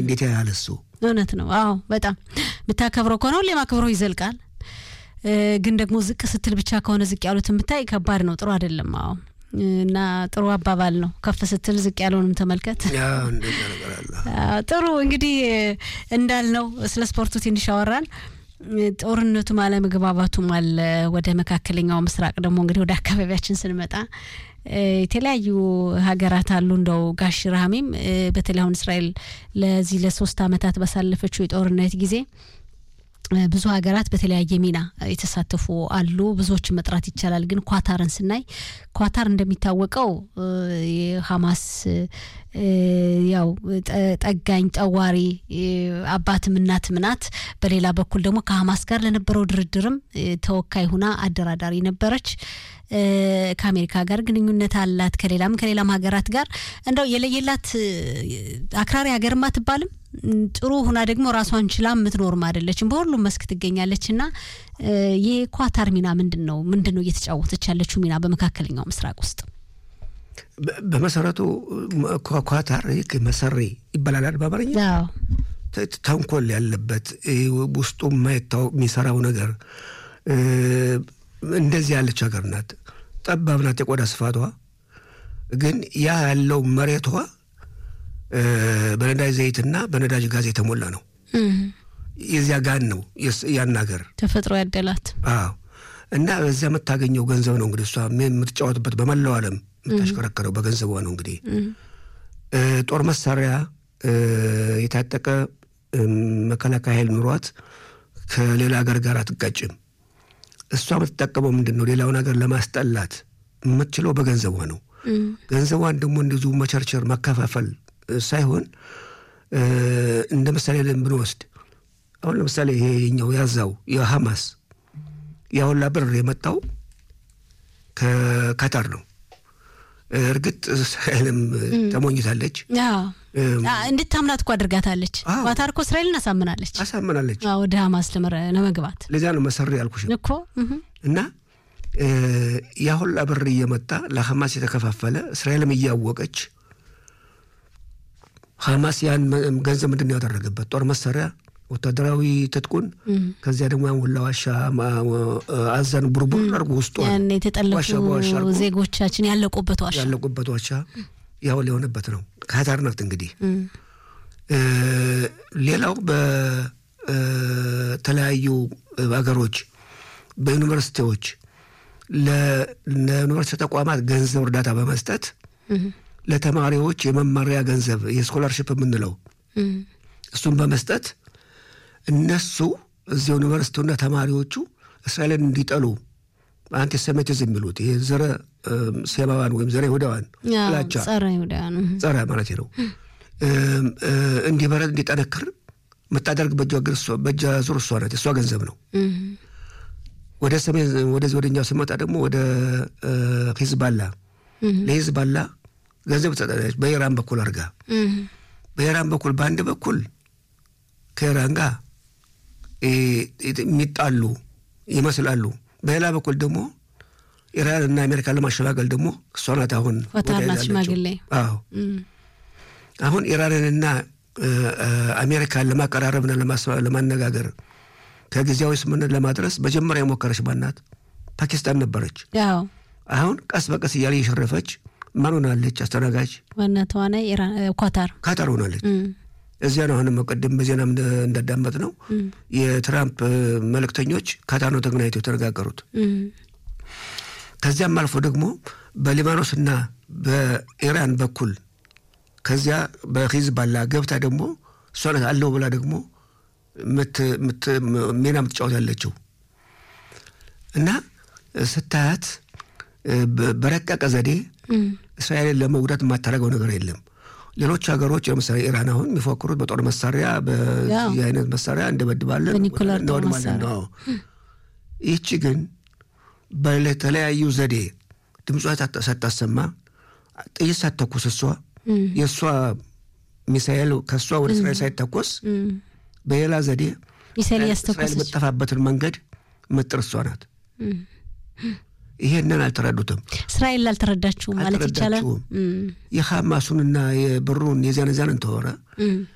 እንዴት ያህል እሱ እውነት ነው። አዎ በጣም የምታከብረው ከሆነ ሁሌም አክብሮ ይዘልቃል። ግን ደግሞ ዝቅ ስትል ብቻ ከሆነ ዝቅ ያሉት የምታይ ከባድ ነው፣ ጥሩ አይደለም። አዎ እና ጥሩ አባባል ነው። ከፍ ስትል ዝቅ ያለውንም ተመልከት። እንደዛ ነገር አለ። ጥሩ እንግዲህ እንዳልነው ስለ ስፖርቱ ትንሽ አወራን። ጦርነቱም አለመግባባቱም አለ። ወደ መካከለኛው ምስራቅ ደግሞ እንግዲህ ወደ አካባቢያችን ስንመጣ የተለያዩ ሀገራት አሉ። እንደው ጋሽ ረሃሚም በተለይ አሁን እስራኤል ለዚህ ለሶስት አመታት ባሳለፈችው የጦርነት ጊዜ ብዙ ሀገራት በተለያየ ሚና የተሳተፉ አሉ። ብዙዎችን መጥራት ይቻላል። ግን ኳታርን ስናይ ኳታር እንደሚታወቀው የሀማስ ያው ጠጋኝ ጠዋሪ አባትም እናትም ናት። በሌላ በኩል ደግሞ ከሀማስ ጋር ለነበረው ድርድርም ተወካይ ሁና አደራዳሪ ነበረች። ከአሜሪካ ጋር ግንኙነት አላት። ከሌላም ከሌላም ሀገራት ጋር እንደው የለየላት አክራሪ ሀገርም አትባልም። ጥሩ ሁና ደግሞ ራሷን ችላ የምትኖርም አይደለችም። በሁሉም መስክ ትገኛለች። እና የኳታር ሚና ምንድን ነው? ምንድን ነው እየተጫወተች ያለችው ሚና በመካከለኛው ምስራቅ ውስጥ? በመሰረቱ ኳታር መሰሪ ይባላል በአማርኛ ተንኮል ያለበት ውስጡ የማይታወቅ የሚሰራው ነገር እንደዚህ ያለች ሀገር ናት። ጠባብ ናት የቆዳ ስፋቷ። ግን ያ ያለው መሬቷ በነዳጅ ዘይትና በነዳጅ ጋዝ የተሞላ ነው። የዚያ ጋን ነው ያን ሀገር ተፈጥሮ ያደላት። አዎ። እና በዚያ የምታገኘው ገንዘብ ነው እንግዲህ እሷ የምትጫወትበት በመላው ዓለም የምታሽከረከረው በገንዘቧ ነው። እንግዲህ ጦር መሳሪያ የታጠቀ መከላከያ ኃይል ኑሯት ከሌላ ሀገር ጋር አትጋጭም። እሷ የምትጠቀመው ምንድን ነው? ሌላውን ሀገር ለማስጠላት የምትችለው በገንዘቧ ነው። ገንዘቧን ደግሞ እንደዚሁ መቸርቸር ማከፋፈል ሳይሆን እንደ ምሳሌ ብንወስድ አሁን ለምሳሌ ይሄ የኛው ያዛው የሐማስ ያሁላ ብር የመጣው ከካታር ነው። እርግጥ እስራኤልም ተሞኝታለች፣ እንድታምናት እኮ አድርጋታለች። ኳታር እኮ እስራኤልን አሳምናለች አሳምናለች ወደ ሐማስ ለመግባት። ለዚያ ነው መሰሪ ያልኩሽ እኮ እና ያሁላ ብር እየመጣ ለሐማስ የተከፋፈለ እስራኤልም እያወቀች ሐማስ ያን ገንዘብ ምንድን ነው ያደረገበት? ጦር መሳሪያ፣ ወታደራዊ ትጥቁን ከዚያ ደግሞ ያን ሁላ ዋሻ አዛን ቡርቡር አድርጎ ውስጡ የተጠለፉ ዜጎቻችን ያለቁበት ዋሻ ያለቁበት ዋሻ ያው ሊሆንበት ነው። ካታር ናት እንግዲህ። ሌላው በተለያዩ ሀገሮች በዩኒቨርሲቲዎች ለዩኒቨርሲቲ ተቋማት ገንዘብ እርዳታ በመስጠት ለተማሪዎች የመማሪያ ገንዘብ የስኮላርሽፕ የምንለው እሱን በመስጠት እነሱ እዚህ ዩኒቨርሲቲውና ተማሪዎቹ እስራኤልን እንዲጠሉ አንቲሴሚቲዝም የሚሉት ይህ ዘረ ሴማውያን ወይም ዘረ ይሁዳውያን ጥላቻ ጸረ ማለት ነው እንዲበረድ እንዲጠነክር የምታደርግ በእጇ ዙር እሷ ናት። የእሷ ገንዘብ ነው። ወደ ሰሜን ወደዚህ ወደኛው ስመጣ ደግሞ ወደ ሂዝባላ ለሂዝባላ ገንዘብ ትሰጣለች። በኢራን በኩል አድርጋ በኢራን በኩል በአንድ በኩል ከኢራን ጋር የሚጣሉ ይመስላሉ። በሌላ በኩል ደግሞ ኢራን እና አሜሪካን ለማሸጋገል ደግሞ እሷ ናት አሁን ናት ሽማግሌ። አዎ አሁን ኢራንንና አሜሪካን ለማቀራረብና ለማነጋገር ከጊዜያዊ ስምምነት ለማድረስ መጀመሪያ የሞከረች ማናት? ፓኪስታን ነበረች። አሁን ቀስ በቀስ እያለ እየሸረፈች ማን ሆናለች? አስተናጋጅ ዋና ተዋናይ ኳታር ካታር ሆናለች። እዚያ ነው አሁንም ቅድም በዜናም እንዳዳመጥ ነው የትራምፕ መልእክተኞች ካታር ነው ተገናኝተው የተነጋገሩት። ከዚያም አልፎ ደግሞ በሊባኖስና በኢራን በኩል ከዚያ በሂዝባላ ገብታ ደግሞ እሷ ናት አለው ብላ ደግሞ ሚና የምትጫወት ያለችው እና ስታያት በረቀቀ ዘዴ እስራኤልን ለመጉዳት የማታደርገው ነገር የለም። ሌሎች ሀገሮች ለምሳሌ ኢራን አሁን የሚፎክሩት በጦር መሳሪያ በዚህ አይነት መሳሪያ እንደበድባለን እንወድማለን ነው። ይህቺ ግን በተለያዩ ዘዴ ድምጿ ሳታሰማ ጥይት ሳትተኩስ እሷ የእሷ ሚሳኤል ከእሷ ወደ እስራኤል ሳይተኮስ በሌላ ዘዴ እስራኤል የምጠፋበትን መንገድ ምጥር እሷ ናት። ይሄንን አልተረዱትም። እስራኤል አልተረዳችሁም ማለት ይቻላል። የሐማሱንና የብሩን የዚያን ዚያን እንተወረ